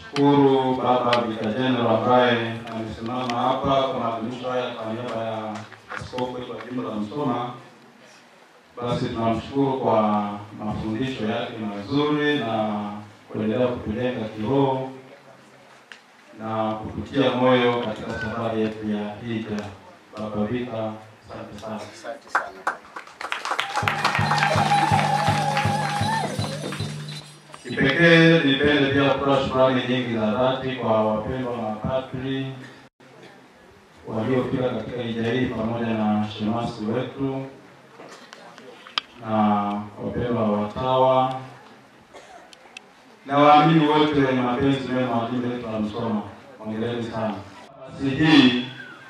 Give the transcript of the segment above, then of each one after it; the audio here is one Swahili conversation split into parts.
shukuru Baba Vicar General ambaye amesimama hapa kwa maadhimisho haya kwa niaba ya askofu wetu wa jimbo la Msoma. Basi tunamshukuru kwa mafundisho yake mazuri na kuendelea kutujenga kiroho na kututia moyo katika safari yetu ya hija. Baba Vicar, asante sana. Asante sana. Kipekee nipende pia kutoa shukrani nyingi za dhati kwa wapendwa mapadri waliofika katika hija hii pamoja na shemasi wetu na wapendwa watawa na waamini wote wenye mapenzi mema wa jimbo letu la Msoma. Hongereni sana. Nafasi hii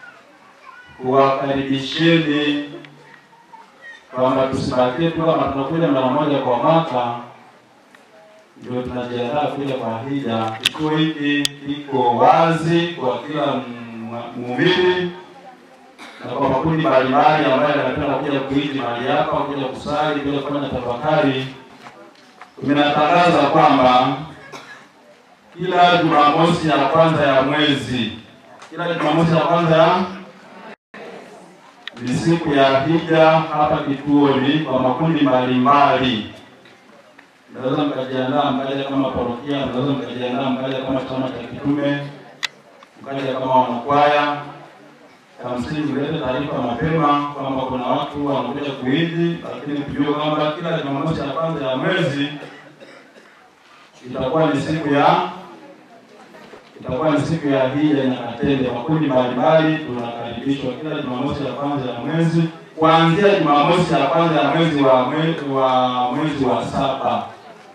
kuwakaribisheni kwamba tusibakie tu kama tunakuja mara moja kwa mwaka ndio tunajiandaa kuja kwa hija. Kituo hiki kiko wazi kwa kila m- muumini na kwa makundi mbalimbali ambayo yanapenda kuja kuishi mahali hapa, kuja kusali, kuja kufanya tafakari. Tumetangaza kwamba kila Jumamosi ya kwanza ya mwezi, kila Jumamosi ya kwanza ya ni siku ya hija hapa kituoni kwa makundi mbalimbali mnaweza mkajiandaa mkaja kama parokia, mnaweza mkajiandaa mkaja kama chama cha kitume, mkaja kama wanakwaya. Ya msingi mlete taarifa mapema kwamba kuna watu wanakuja kuiji, lakini tujue kwamba kila Jumamosi ya kwanza ya mwezi itakuwa ni siku ya itakuwa ni siku ya hija Nyakatende. Makundi mbalimbali tunakaribishwa kila Jumamosi ya kwanza ya mwezi kuanzia Jumamosi ya kwanza ya mwezi wa mwezi wa mwezi wa saba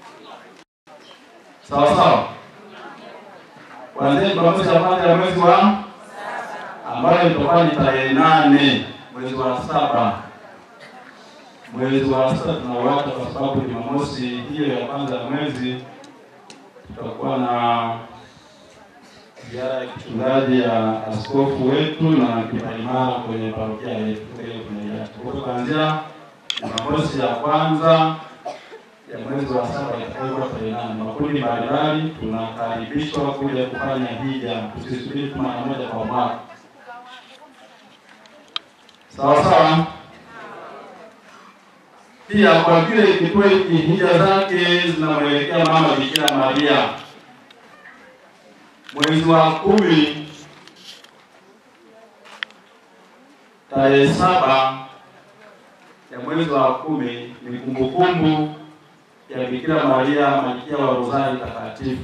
sawa sawa, kuanzia Jumamosi ya kwanza ya mwezi wa ambayo itakuwa ni tarehe nane mwezi wa saba. Mwezi wa saba tunauacha kwa sababu Jumamosi hiyo ya kwanza ya mwezi tutakuwa na ziara ya kichungaji ya askofu wetu na kipaimara kwenye parokia yetu. Kwa hiyo tunaiacha kwa hiyo kuanzia Jumamosi ya kwanza ya mwezi wa saba itakayokuwa tarehe nane. Makundi mbalimbali tunakaribishwa kuja kufanya hija, tusisubiri tu mara moja kwa mwaka. Sawa sawa. Pia kwa vile kituo hiki hija zake zinamwelekea mama Bikira Maria, mwezi wa kumi tarehe saba ya mwezi wa kumi ni kumbukumbu ya Bikira Maria malkia wa Rozari Takatifu.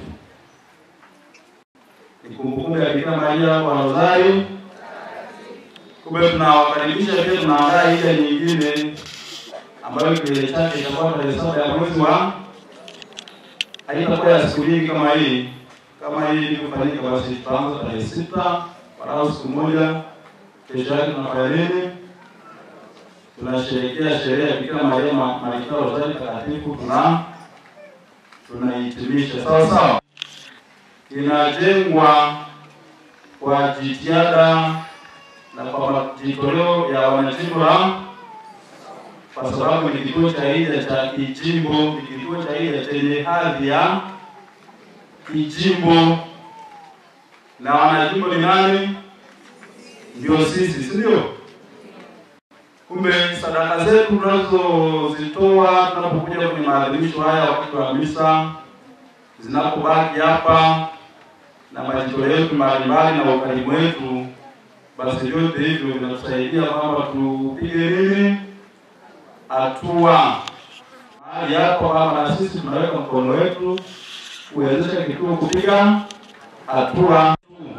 Ni kumbukumbu ya Bikira Maria wa Rozari. Kumbe tunawakaribisha pia, tunaandaa hija nyingine ambayo kilele chake itakuwa tarehe saba ya mwezi wa, haitakuwa ya siku nyingi kama hii kama hii ilivyofanyika, basi tutaanza tarehe sita walau siku moja. Kesho yake tunafanya nini? tunasherehekea sherehe ya Bikira Maria ma- malkia wa Rozari Takatifu, tuna tunahitimisha sawa sawa. Inajengwa kwa jitihada na kwa majitoleo ya wanajimbo la, kwa sababu ni kituo cha hija cha kijimbo, ni kituo cha hija chenye hadhi ya kijimbo, na wanajimbo ni nani? Ndio sisi, si ndio? Kumbe sadaka zetu tunazozitoa tunapokuja kwenye maadhimisho haya wakati wa misa, zinapobaki hapa na majitoleo yetu mbalimbali na ukarimu wetu, basi vyote hivyo vinatusaidia kwamba tupige nini hatua mahali hapo, kama na sisi tunaweka mkono wetu kuwezesha kituo kupiga hatua.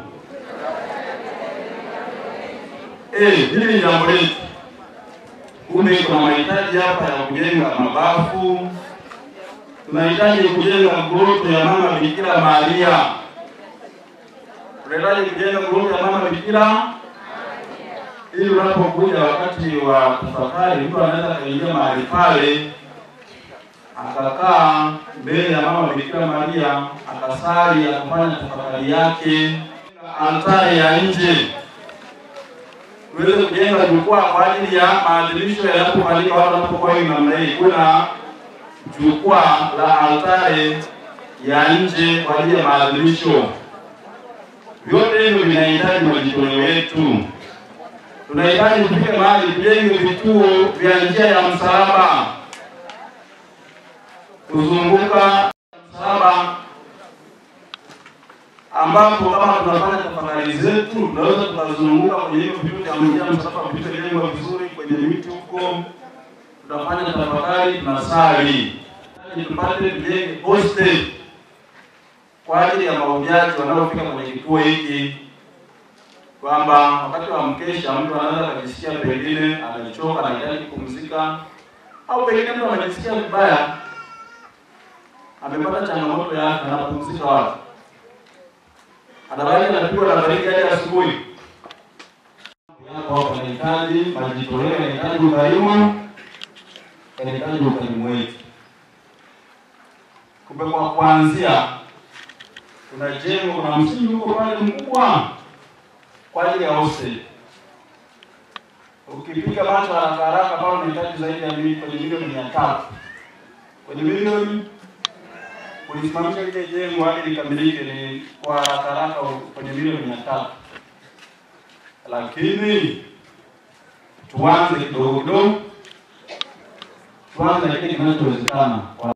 Eh, hili ni jambo letu. Kumbe kuna mahitaji hapa ya kujenga mabafu, tunahitaji kujenga nguruto ya mama Bikira Maria, tunahitaji kujenga nguruto ya mama Bikira ili unapokuja wakati wa tafakari, mtu anaweza akaingia mahali pale akakaa mbele ya mama Bikira Maria akasali akafanya tafakari yake. Altari ya nje tuweze kujenga jukwaa kwa ajili ya maadhimisho yanapofanyika, watu wanapokuwa hivi namna hii, kuna jukwaa la altare ya nje kwa ajili ya maadhimisho. Vyote hivyo vinahitaji majitoleo yetu. Tunahitaji tufike mahali tujenge vituo vya njia ya msalaba kuzunguka msalaba, ambapo kama tunafanya tafakari zetu tunaweza tukazunguka kwenye hivyo vituo vya njia ya msalaba vilivyojengwa vizuri kwenye miti huko, tutafanya tafakari, tunasali, tupate tujenge hostel kwa ajili ya mahujaji wanaofika kwenye kituo hiki, kwamba wakati wa mkesha mtu anaweza akajisikia pengine amechoka, anahitaji kupumzika, au pengine mtu anajisikia vibaya, amepata changamoto ya afya, anapumzika wapi? Anabaiki anapigwa na baridi hadi asubuhi. Hapo panahitaji majitoleo, yanahitaji ukarimu, yanahitaji ukarimu wetu. Kumbe kwa kuanzia kuna jengo, kuna msingi huko pale mkubwa kwa ajili ya hostel. Ukipiga macho haraka haraka pale unahitaji zaidi ya mili kwenye milioni mia tatu kwenye milioni kulisimamisha lile jengo hadi likamilike ni kwa haraka haraka kwenye milioni mia tatu lakini tuanze kidogo kidogo, tuanze na kile kinachowezekana.